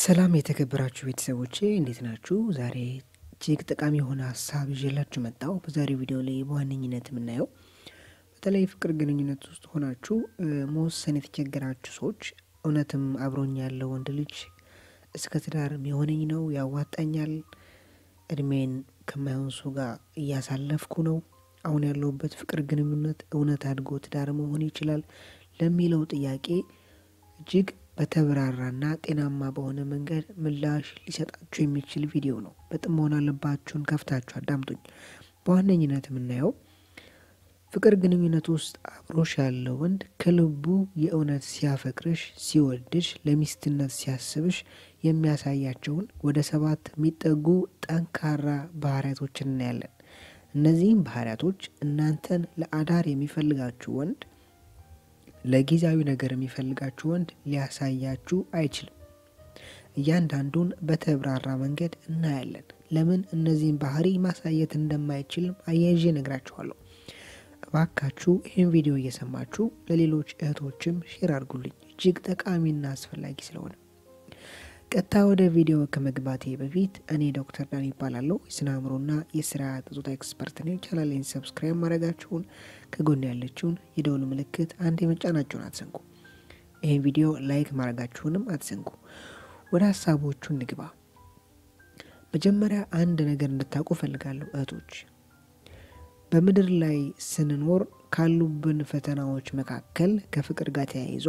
ሰላም የተከበራችሁ ቤተሰቦቼ እንዴት ናችሁ? ዛሬ እጅግ ጠቃሚ የሆነ ሀሳብ ይዤላችሁ መጣሁ። በዛሬው ቪዲዮ ላይ በዋነኝነት የምናየው በተለይ ፍቅር ግንኙነት ውስጥ ሆናችሁ መወሰን የተቸገራችሁ ሰዎች እውነትም አብሮኝ ያለው ወንድ ልጅ እስከ ትዳር የሆነኝ ነው ያዋጣኛል፣ እድሜን ከማይሆን ሰው ጋር እያሳለፍኩ ነው፣ አሁን ያለሁበት ፍቅር ግንኙነት እውነት አድጎ ትዳር መሆን ይችላል ለሚለው ጥያቄ እጅግ በተብራራና ጤናማ በሆነ መንገድ ምላሽ ሊሰጣችሁ የሚችል ቪዲዮ ነው። በጥሞና ልባችሁን ከፍታችሁ አዳምጡኝ። በዋነኝነት የምናየው ፍቅር ግንኙነት ውስጥ አብሮሽ ያለው ወንድ ከልቡ የእውነት ሲያፈቅርሽ፣ ሲወድሽ፣ ለሚስትነት ሲያስብሽ የሚያሳያቸውን ወደ ሰባት የሚጠጉ ጠንካራ ባህሪያቶችን እናያለን። እነዚህም ባህሪያቶች እናንተን ለአዳር የሚፈልጋችሁ ወንድ ለጊዜያዊ ነገር የሚፈልጋችሁ ወንድ ሊያሳያችሁ አይችልም። እያንዳንዱን በተብራራ መንገድ እናያለን። ለምን እነዚህን ባህሪ ማሳየት እንደማይችልም አያይዤ እነግራችኋለሁ። እባካችሁ ይህን ቪዲዮ እየሰማችሁ ለሌሎች እህቶችም ሼር አድርጉልኝ፣ እጅግ ጠቃሚና አስፈላጊ ስለሆነ። ቀጥታ ወደ ቪዲዮ ከመግባቴ በፊት እኔ ዶክተር ዳን ይባላለሁ። የስነ አእምሮና የስርዓተ ፆታ ኤክስፐርት ነኝ። ቻናሌን ሰብስክራይብ ማድረጋችሁን ከጎን ያለችውን የደውል ምልክት አንድ የመጫናችሁን አትዘንጉ። ይህን ቪዲዮ ላይክ ማድረጋችሁንም አትዘንጉ። ወደ ሀሳቦቹ እንግባ። መጀመሪያ አንድ ነገር እንድታውቁ እፈልጋለሁ እህቶች፣ በምድር ላይ ስንኖር ካሉብን ፈተናዎች መካከል ከፍቅር ጋር ተያይዞ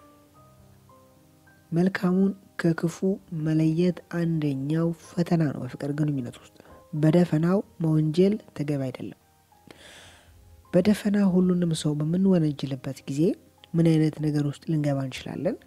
መልካሙን ከክፉ መለየት አንደኛው ፈተና ነው። በፍቅር ግንኙነት ውስጥ በደፈናው መወንጀል ተገቢ አይደለም። በደፈና ሁሉንም ሰው በምንወነጅልበት ጊዜ ምን አይነት ነገር ውስጥ ልንገባ እንችላለን?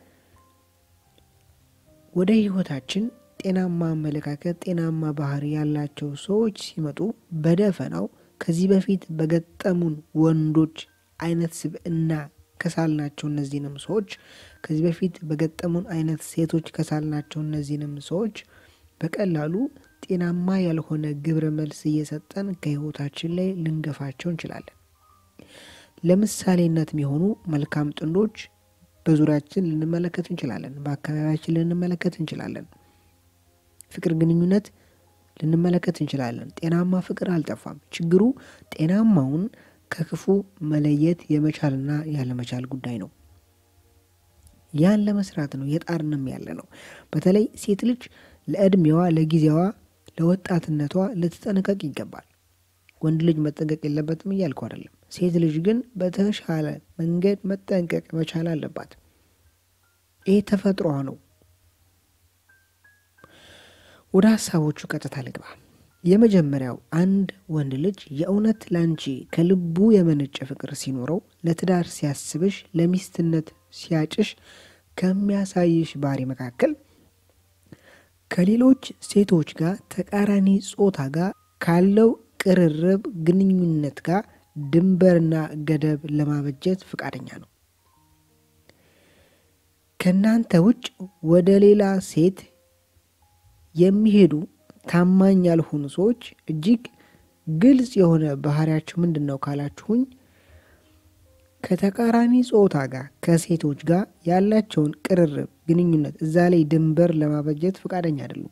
ወደ ሕይወታችን ጤናማ አመለካከት፣ ጤናማ ባህሪ ያላቸው ሰዎች ሲመጡ በደፈናው ከዚህ በፊት በገጠሙን ወንዶች አይነት ስብዕና ከሳልናቸው እነዚህንም ሰዎች ከዚህ በፊት በገጠሙን አይነት ሴቶች ከሳልናቸው እነዚህንም ሰዎች በቀላሉ ጤናማ ያልሆነ ግብረ መልስ እየሰጠን ከህይወታችን ላይ ልንገፋቸው እንችላለን። ለምሳሌነት የሚሆኑ መልካም ጥንዶች በዙሪያችን ልንመለከት እንችላለን። በአካባቢያችን ልንመለከት እንችላለን። ፍቅር ግንኙነት ልንመለከት እንችላለን። ጤናማ ፍቅር አልጠፋም። ችግሩ ጤናማውን ከክፉ መለየት የመቻልና ያለመቻል ጉዳይ ነው። ያን ለመስራት ነው የጣርንም ያለ ነው። በተለይ ሴት ልጅ ለእድሜዋ፣ ለጊዜዋ፣ ለወጣትነቷ ልትጠነቀቅ ይገባል። ወንድ ልጅ መጠንቀቅ የለበትም እያልኩ አይደለም። ሴት ልጅ ግን በተሻለ መንገድ መጠንቀቅ መቻል አለባት። ይህ ተፈጥሯ ነው። ወደ ሀሳቦቹ ቀጥታ ልግባ። የመጀመሪያው አንድ ወንድ ልጅ የእውነት ላንቺ ከልቡ የመነጨ ፍቅር ሲኖረው ለትዳር ሲያስብሽ፣ ለሚስትነት ሲያጭሽ ከሚያሳይሽ ባህሪ መካከል ከሌሎች ሴቶች ጋር ተቃራኒ ጾታ ጋር ካለው ቅርርብ ግንኙነት ጋር ድንበርና ገደብ ለማበጀት ፈቃደኛ ነው። ከእናንተ ውጭ ወደ ሌላ ሴት የሚሄዱ ታማኝ ያልሆኑ ሰዎች እጅግ ግልጽ የሆነ ባህሪያቸው ምንድን ነው ካላችሁኝ፣ ከተቃራኒ ጾታ ጋር ከሴቶች ጋር ያላቸውን ቅርርብ ግንኙነት እዛ ላይ ድንበር ለማበጀት ፈቃደኛ አይደሉም።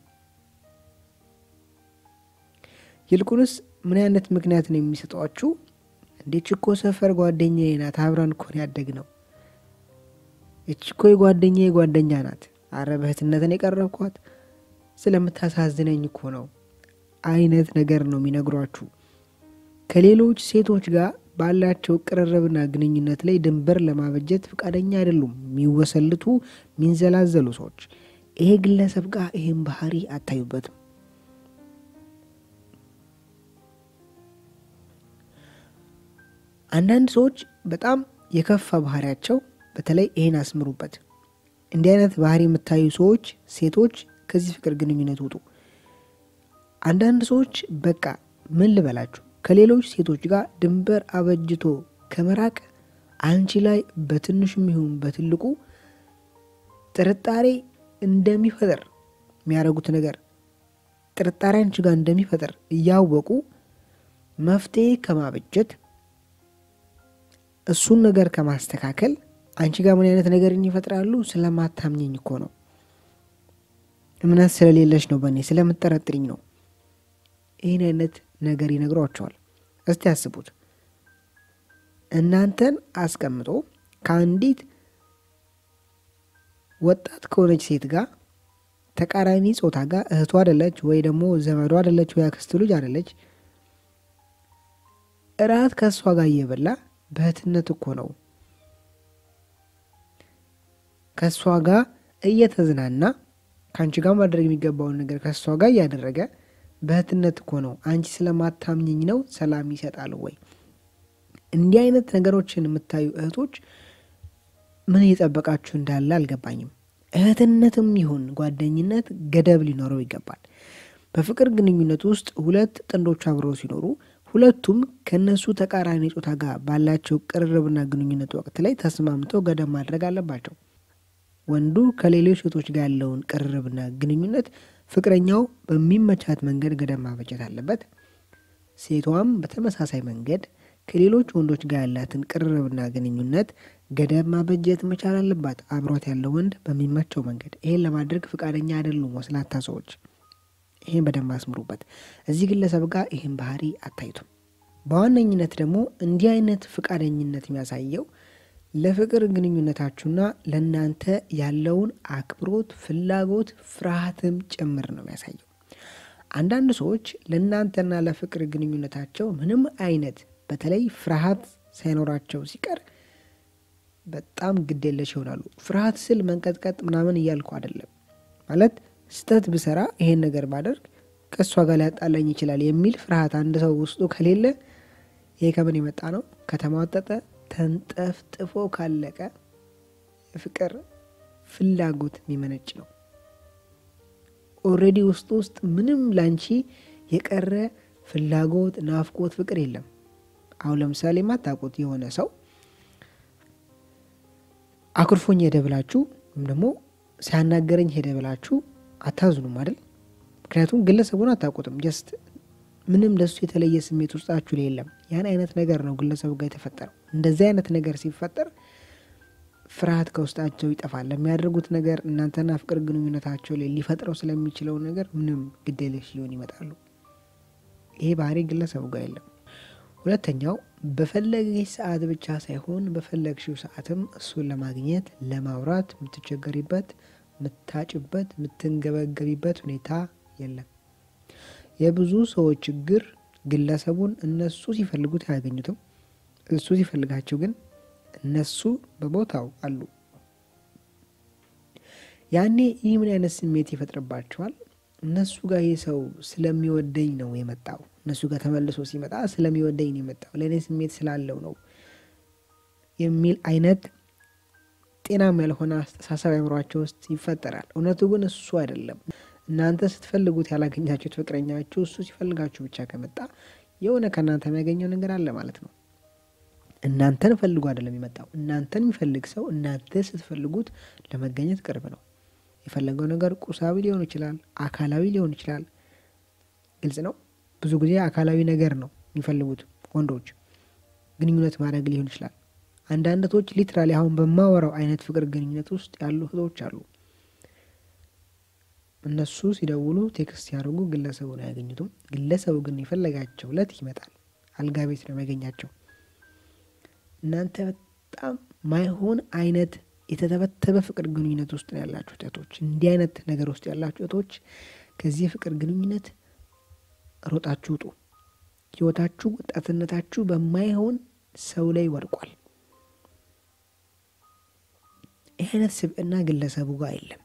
ይልቁንስ ምን አይነት ምክንያት ነው የሚሰጧችሁ? እንዴ ችኮ ሰፈር ጓደኛዬ ናት፣ አብረን እኮ ነው ያደግነው። እችኮ የጓደኛዬ ጓደኛ ናት፣ አረ በእህትነትን የቀረብኳት ስለምታሳዝነኝ እኮ ነው አይነት ነገር ነው የሚነግሯችሁ። ከሌሎች ሴቶች ጋር ባላቸው ቅርርብና ግንኙነት ላይ ድንበር ለማበጀት ፈቃደኛ አይደሉም። የሚወሰልቱ የሚንዘላዘሉ ሰዎች ይሄ ግለሰብ ጋር ይህን ባህሪ አታዩበትም። አንዳንድ ሰዎች በጣም የከፋ ባህሪያቸው በተለይ ይሄን አስምሩበት። እንዲህ አይነት ባህሪ የምታዩ ሰዎች ሴቶች ከዚህ ፍቅር ግንኙነት ውጡ። አንዳንድ ሰዎች በቃ ምን ልበላችሁ ከሌሎች ሴቶች ጋር ድንበር አበጅቶ ከመራቅ አንቺ ላይ በትንሹም ይሁን በትልቁ ጥርጣሬ እንደሚፈጥር የሚያደርጉት ነገር ጥርጣሬ አንቺ ጋር እንደሚፈጥር እያወቁ መፍትሄ ከማበጀት እሱን ነገር ከማስተካከል አንቺ ጋር ምን አይነት ነገርን ይፈጥራሉ? ስለማታምኘኝ እኮ ነው እምነት ስለሌለች ነው፣ በእኔ ስለምጠረጥሪኝ ነው። ይህን አይነት ነገር ይነግሯቸዋል። እስቲ ያስቡት። እናንተን አስቀምጦ ከአንዲት ወጣት ከሆነች ሴት ጋር ተቃራኒ ጾታ ጋር እህቱ አደለች ወይ ደግሞ ዘመዱ አደለች ወይ አክስቱ ልጅ አደለች፣ እራት ከእሷ ጋር እየበላ በእህትነት እኮ ነው ከእሷ ጋር እየተዝናና ከአንቺ ጋር ማድረግ የሚገባውን ነገር ከእሷ ጋር እያደረገ በእህትነት እኮ ነው። አንቺ ስለማታምኝኝ ነው ሰላም ይሰጣል ወይ? እንዲህ አይነት ነገሮችን የምታዩ እህቶች ምን እየጠበቃችሁ እንዳለ አልገባኝም። እህትነትም ይሁን ጓደኝነት ገደብ ሊኖረው ይገባል። በፍቅር ግንኙነት ውስጥ ሁለት ጥንዶች አብረው ሲኖሩ ሁለቱም ከእነሱ ተቃራኒ ጾታ ጋር ባላቸው ቅርርብና ግንኙነት ወቅት ላይ ተስማምተው ገደብ ማድረግ አለባቸው። ወንዱ ከሌሎች ሴቶች ጋር ያለውን ቅርርብና ግንኙነት ፍቅረኛው በሚመቻት መንገድ ገደብ ማበጀት አለበት። ሴቷም በተመሳሳይ መንገድ ከሌሎች ወንዶች ጋር ያላትን ቅርርብና ግንኙነት ገደብ ማበጀት መቻል አለባት፣ አብሯት ያለው ወንድ በሚመቸው መንገድ። ይሄን ለማድረግ ፈቃደኛ አይደሉም ወስላታ ሰዎች። ይህን በደንብ አስምሩበት። እዚህ ግለሰብ ጋር ይህን ባህሪ አታይቱም። በዋነኝነት ደግሞ እንዲህ አይነት ፈቃደኝነት የሚያሳየው ለፍቅር ግንኙነታችሁና ለእናንተ ያለውን አክብሮት፣ ፍላጎት፣ ፍርሃትም ጭምር ነው የሚያሳየው። አንዳንድ ሰዎች ለእናንተና ለፍቅር ግንኙነታቸው ምንም አይነት በተለይ ፍርሃት ሳይኖራቸው ሲቀር በጣም ግዴለሽ ይሆናሉ። ፍርሃት ስል መንቀጥቀጥ ምናምን እያልኩ አይደለም። ማለት ስህተት ብሰራ ይሄን ነገር ባደርግ ከእሷ ጋር ሊያጣላኝ ይችላል የሚል ፍርሃት አንድ ሰው ውስጡ ከሌለ ይሄ ከምን የመጣ ነው? ከተሟጠጠ ተንጠፍጥፎ ካለቀ የፍቅር ፍላጎት የሚመነጭ ነው። ኦልሬዲ ውስጡ ውስጥ ምንም ላንቺ የቀረ ፍላጎት፣ ናፍቆት፣ ፍቅር የለም። አሁን ለምሳሌ የማታውቁት የሆነ ሰው አኩርፎኝ ሄደ ብላችሁ ወይም ደግሞ ሲያናገረኝ ሄደ ብላችሁ አታዝኑም አይደል? ምክንያቱም ግለሰቡን አታውቁትም። ጀስት ምንም ለሱ የተለየ ስሜት ውስጣችሁ ላይ የለም። ያን አይነት ነገር ነው ግለሰቡ ጋር የተፈጠረው። እንደዚህ አይነት ነገር ሲፈጠር ፍርሃት ከውስጣቸው ይጠፋል። ለሚያደርጉት ነገር እናንተና ፍቅር ግንኙነታቸው ላይ ሊፈጥረው ስለሚችለው ነገር ምንም ግዴለሽ ሊሆን ይመጣሉ። ይሄ ባህሪ ግለሰቡ ጋር የለም። ሁለተኛው በፈለገች ሰዓት ብቻ ሳይሆን በፈለግሽው ሰዓትም እሱን ለማግኘት ለማውራት የምትቸገሪበት፣ የምታጭበት፣ የምትንገበገቢበት ሁኔታ የለም። የብዙ ሰዎች ችግር ግለሰቡን እነሱ ሲፈልጉት አያገኙትም። እሱ ሲፈልጋቸው ግን እነሱ በቦታው አሉ። ያኔ ይህ ምን አይነት ስሜት ይፈጥርባቸዋል? እነሱ ጋር ይህ ሰው ስለሚወደኝ ነው የመጣው። እነሱ ጋር ተመልሶ ሲመጣ ስለሚወደኝ ነው የመጣው፣ ለእኔ ስሜት ስላለው ነው የሚል አይነት ጤናም ያልሆነ አስተሳሰብ አእምሯቸው ውስጥ ይፈጠራል። እውነቱ ግን እሱ አይደለም። እናንተ ስትፈልጉት ያላገኛችሁት ፍቅረኛችሁ እሱ ሲፈልጋችሁ ብቻ ከመጣ የሆነ ከእናንተ የሚያገኘው ነገር አለ ማለት ነው። እናንተን ፈልጉ አይደለም የመጣው። እናንተን የሚፈልግ ሰው እናንተ ስትፈልጉት ለመገኘት ቅርብ ነው። የፈለገው ነገር ቁሳዊ ሊሆን ይችላል፣ አካላዊ ሊሆን ይችላል። ግልጽ ነው። ብዙ ጊዜ አካላዊ ነገር ነው የሚፈልጉት ወንዶች፣ ግንኙነት ማድረግ ሊሆን ይችላል። አንዳንድ እህቶች ሊትራሊ አሁን በማወራው አይነት ፍቅር ግንኙነት ውስጥ ያሉ እህቶች አሉ። እነሱ ሲደውሉ ቴክስት ሲያደርጉ ግለሰቡን አያገኙትም። ግለሰቡ ግን የፈለጋቸው ለት ይመጣል። አልጋ ቤት ነው የሚያገኛቸው። እናንተ በጣም ማይሆን አይነት የተተበተበ ፍቅር ግንኙነት ውስጥ ነው ያላችሁ እህቶች። እንዲህ አይነት ነገር ውስጥ ያላችሁ እህቶች ከዚህ የፍቅር ግንኙነት ሮጣችሁ ውጡ። ህይወታችሁ፣ ወጣትነታችሁ በማይሆን ሰው ላይ ወድቋል። ይህ አይነት ስብዕና ግለሰቡ ጋር የለም።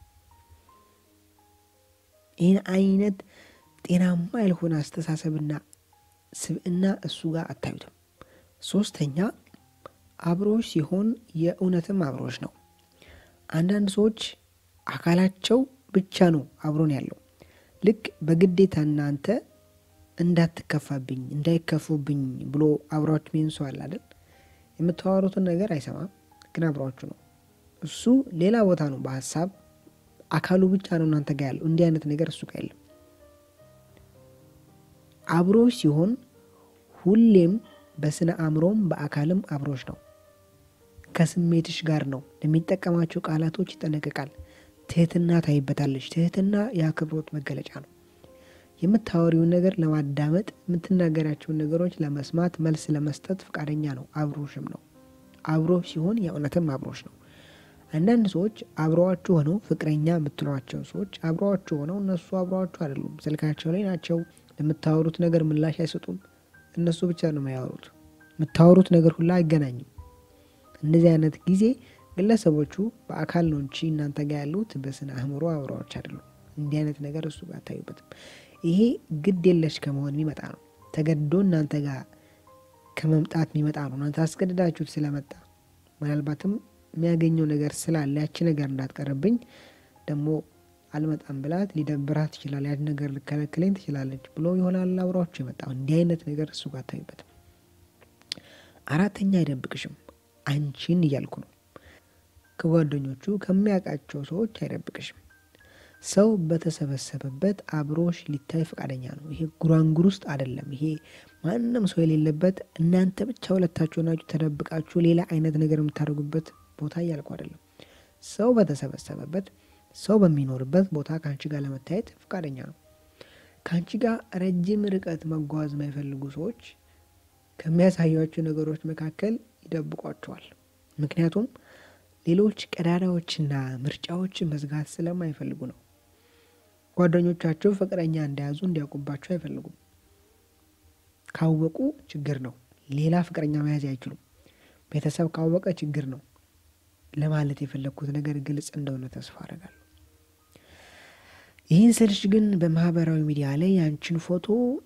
ይህን አይነት ጤናማ ያልሆነ አስተሳሰብና ስብዕና እሱ ጋር አታዩትም። ሶስተኛ አብሮች ሲሆን የእውነትም አብሮች ነው። አንዳንድ ሰዎች አካላቸው ብቻ ነው አብሮን ያለው ልክ በግዴታ እናንተ እንዳትከፋብኝ እንዳይከፉብኝ ብሎ አብሯችሁ ሚን ሰው አለ አይደል? የምታወሩትን ነገር አይሰማም፣ ግን አብሯችሁ ነው። እሱ ሌላ ቦታ ነው በሀሳብ አካሉ ብቻ ነው እናንተ ጋር ያለው። እንዲህ አይነት ነገር እሱ ጋር የለም። አብሮች ሲሆን ሁሌም በስነ አእምሮም በአካልም አብሮች ነው። ከስሜትሽ ጋር ነው። ለሚጠቀማቸው ቃላቶች ይጠነቀቃል። ትህትና ታይበታለች። ትህትና የአክብሮት መገለጫ ነው። የምታወሪውን ነገር ለማዳመጥ የምትናገራቸውን ነገሮች ለመስማት መልስ ለመስጠት ፈቃደኛ ነው። አብሮሽም ነው። አብሮ ሲሆን የእውነትም አብሮሽ ነው። አንዳንድ ሰዎች አብረዋችሁ ሆነው ፍቅረኛ የምትሏቸው ሰዎች አብረዋችሁ ሆነው እነሱ አብረዋችሁ አይደሉም። ስልካቸው ላይ ናቸው። ለምታወሩት ነገር ምላሽ አይሰጡም። እነሱ ብቻ ነው የሚያወሩት። የምታወሩት ነገር ሁላ አይገናኝም። እንደዚህ አይነት ጊዜ ግለሰቦቹ በአካል ነው እንጂ እናንተ ጋር ያሉት በስነ አእምሮ አብረዋች አይደሉም። እንዲህ አይነት ነገር እሱ ጋር አታዩበትም። ይሄ ግድ የለሽ ከመሆን የሚመጣ ነው። ተገዶ እናንተ ጋር ከመምጣት የሚመጣ ነው። እናንተ አስገድዳችሁት ስለመጣ ምናልባትም የሚያገኘው ነገር ስላለ ያቺ ነገር እንዳትቀርብኝ ደግሞ አልመጣም ብላት ሊደብራት ትችላል። ያን ነገር ልከለክለኝ ትችላለች ብሎ ይሆናል አብሯችሁ የመጣው። እንዲህ አይነት ነገር እሱ ጋር አታዩበትም። አራተኛ አይደብቅሽም። አንቺን እያልኩ ነው። ከጓደኞቹ ከሚያውቃቸው ሰዎች አይደብቅሽም። ሰው በተሰበሰበበት አብሮሽ ሊታይ ፈቃደኛ ነው። ይሄ ጉራንጉር ውስጥ አይደለም። ይሄ ማንም ሰው የሌለበት እናንተ ብቻ ሁለታችሁ ናችሁ ተደብቃችሁ ሌላ አይነት ነገር የምታደርጉበት ቦታ እያልኩ አይደለም። ሰው በተሰበሰበበት ሰው በሚኖርበት ቦታ ከአንቺ ጋር ለመታየት ፈቃደኛ ነው። ከአንቺ ጋር ረጅም ርቀት መጓዝ የማይፈልጉ ሰዎች ከሚያሳያቸው ነገሮች መካከል ይደብቋቸዋል። ምክንያቱም ሌሎች ቀዳዳዎችና ምርጫዎችን መዝጋት ስለማይፈልጉ ነው። ጓደኞቻቸው ፍቅረኛ እንደያዙ እንዲያውቁባቸው አይፈልጉም። ካወቁ ችግር ነው። ሌላ ፍቅረኛ መያዝ አይችሉም። ቤተሰብ ካወቀ ችግር ነው። ለማለት የፈለግኩት ነገር ግልጽ እንደሆነ ተስፋ አደርጋለሁ። ይህን ስልሽ ግን በማህበራዊ ሚዲያ ላይ ያንቺን ፎቶ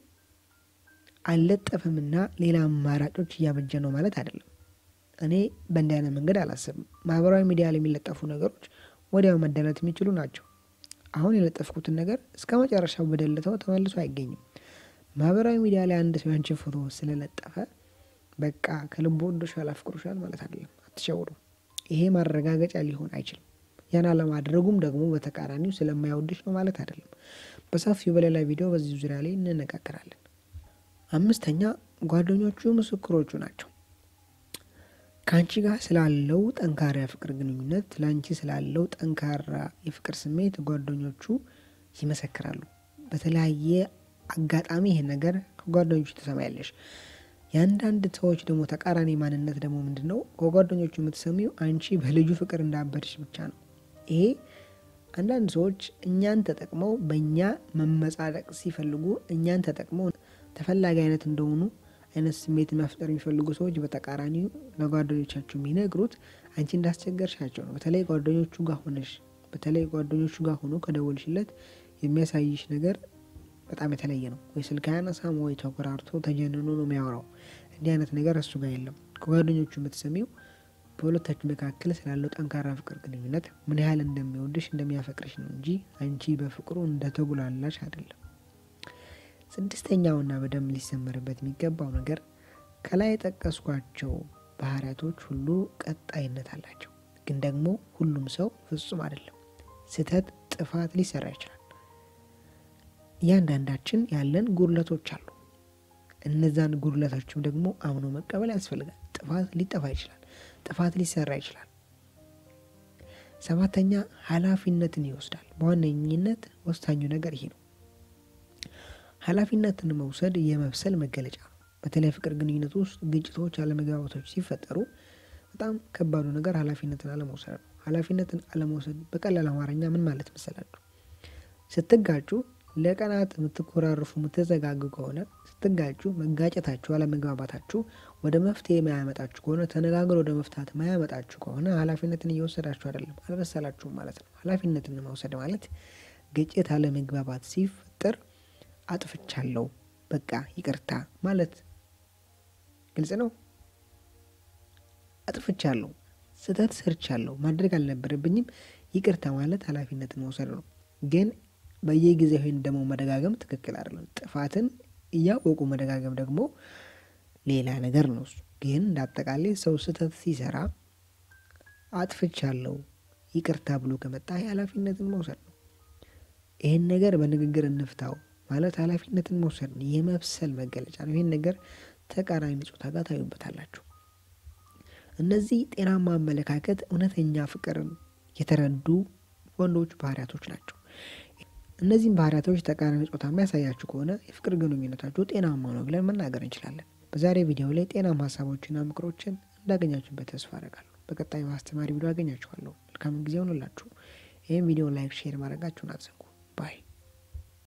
አልለጠፍምና ሌላ አማራጮች እያበጀ ነው ማለት አይደለም። እኔ በእንዲህ አይነት መንገድ አላስብም። ማህበራዊ ሚዲያ ላይ የሚለጠፉ ነገሮች ወዲያው መደለት የሚችሉ ናቸው። አሁን የለጠፍኩትን ነገር እስከ መጨረሻው በደልተው ተመልሶ አይገኝም። ማህበራዊ ሚዲያ ላይ አንድ ሰው ያንቺን ፎቶ ስለለጠፈ በቃ ከልቦ ወዶሻል፣ አፍቅሮሻል ማለት አይደለም። አትሸውሩ። ይሄ ማረጋገጫ ሊሆን አይችልም። ያን አለማድረጉም ደግሞ በተቃራኒው ስለማይወድሽ ነው ማለት አይደለም። በሰፊው በሌላ ቪዲዮ በዚህ ዙሪያ ላይ እንነጋገራለን። አምስተኛ ጓደኞቹ ምስክሮቹ ናቸው። ከአንቺ ጋር ስላለው ጠንካራ የፍቅር ግንኙነት ለአንቺ ስላለው ጠንካራ የፍቅር ስሜት ጓደኞቹ ይመሰክራሉ። በተለያየ አጋጣሚ ይሄን ነገር ከጓደኞቹ ትሰማያለሽ። የአንዳንድ ሰዎች ደግሞ ተቃራኒ ማንነት ደግሞ ምንድን ነው? ከጓደኞቹ የምትሰሚው አንቺ በልጁ ፍቅር እንዳበድሽ ብቻ ነው። ይሄ አንዳንድ ሰዎች እኛን ተጠቅመው በእኛ መመጻደቅ ሲፈልጉ እኛን ተጠቅመው ተፈላጊ አይነት እንደሆኑ አይነት ስሜት መፍጠር የሚፈልጉ ሰዎች በተቃራኒው ለጓደኞቻቸው የሚነግሩት አንቺ እንዳስቸገርሻቸው ነው። በተለይ ጓደኞቹ ጋር ሆነሽ በተለይ ጓደኞቹ ጋር ሆኖ ከደወልሽለት የሚያሳይሽ ነገር በጣም የተለየ ነው። ወይ ስልክ አያነሳም፣ ወይ ተኮራርቶ ተጀንኖ ነው የሚያወራው። እንዲህ አይነት ነገር እሱ ጋር የለም። ከጓደኞቹ የምትሰሚው በሁለታችሁ መካከል ስላለው ጠንካራ ፍቅር ግንኙነት ምን ያህል እንደሚወድሽ እንደሚያፈቅርሽ ነው እንጂ አንቺ በፍቅሩ እንደተጉላላሽ አይደለም። ስድስተኛውና በደንብ ሊሰመርበት የሚገባው ነገር ከላይ የጠቀስኳቸው ባህሪያቶች ሁሉ ቀጣይነት አላቸው። ግን ደግሞ ሁሉም ሰው ፍጹም አይደለም። ስህተት፣ ጥፋት ሊሰራ ይችላል። እያንዳንዳችን ያለን ጉድለቶች አሉ። እነዛን ጉድለቶችም ደግሞ አምኖ መቀበል ያስፈልጋል። ጥፋት ሊጠፋ ይችላል። ጥፋት ሊሰራ ይችላል። ሰባተኛ ኃላፊነትን ይወስዳል። በዋነኝነት ወሳኙ ነገር ይሄ ነው። ኃላፊነትን መውሰድ የመብሰል መገለጫ ነው። በተለይ ፍቅር ግንኙነት ውስጥ ግጭቶች፣ አለመግባባቶች ሲፈጠሩ በጣም ከባዱ ነገር ኃላፊነትን አለመውሰድ ነው። ኃላፊነትን አለመውሰድ በቀላል አማርኛ ምን ማለት መሰላችሁ? ስትጋጩ ለቀናት የምትኮራርፉ የምትዘጋጉ ከሆነ ስትጋጩ መጋጨታችሁ፣ አለመግባባታችሁ ወደ መፍትሄ ማያመጣችሁ ከሆነ ተነጋግሮ ወደ መፍታት ማያመጣችሁ ከሆነ ኃላፊነትን እየወሰዳችሁ አይደለም፣ አልበሰላችሁም ማለት ነው። ኃላፊነትን መውሰድ ማለት ግጭት፣ አለመግባባት ሲፈጠር አጥፍቻለሁ፣ በቃ ይቅርታ ማለት ግልጽ ነው። አጥፍቻለሁ፣ ስህተት ሰርቻለሁ፣ ማድረግ አልነበረብኝም፣ ይቅርታ ማለት ኃላፊነትን መውሰድ ነው። ግን በየጊዜው ይህን ደግሞ መደጋገም ትክክል አይደለም። ጥፋትን እያወቁ መደጋገም ደግሞ ሌላ ነገር ነው። እሱ ግን እንደ አጠቃላይ ሰው ስህተት ሲሰራ አጥፍቻለሁ ይቅርታ ብሎ ከመጣ ኃላፊነትን መውሰድ ነው። ይህን ነገር በንግግር እንፍታው ማለት ኃላፊነትን መውሰድ ነው። የመብሰል መገለጫ ነው። ይህን ነገር ተቃራኒ ጾታ ጋር ታዩበታላችሁ። እነዚህ ጤናማ አመለካከት እውነተኛ ፍቅርን የተረዱ ወንዶች ባህሪያቶች ናቸው። እነዚህም ባህሪያቶች ተቃራኒ ጾታ የሚያሳያችሁ ከሆነ የፍቅር ግንኙነታችሁ ጤናማ ነው ብለን መናገር እንችላለን። በዛሬ ቪዲዮ ላይ ጤናማ ሀሳቦችና ምክሮችን እንዳገኛችሁበት ተስፋ አደርጋለሁ። በቀጣይ በአስተማሪ ቪዲዮ አገኛችኋለሁ። መልካም ጊዜ ሆንላችሁ። ይህም ቪዲዮ ላይክ፣ ሼር ማድረጋችሁን አትዘንጉ። ባይ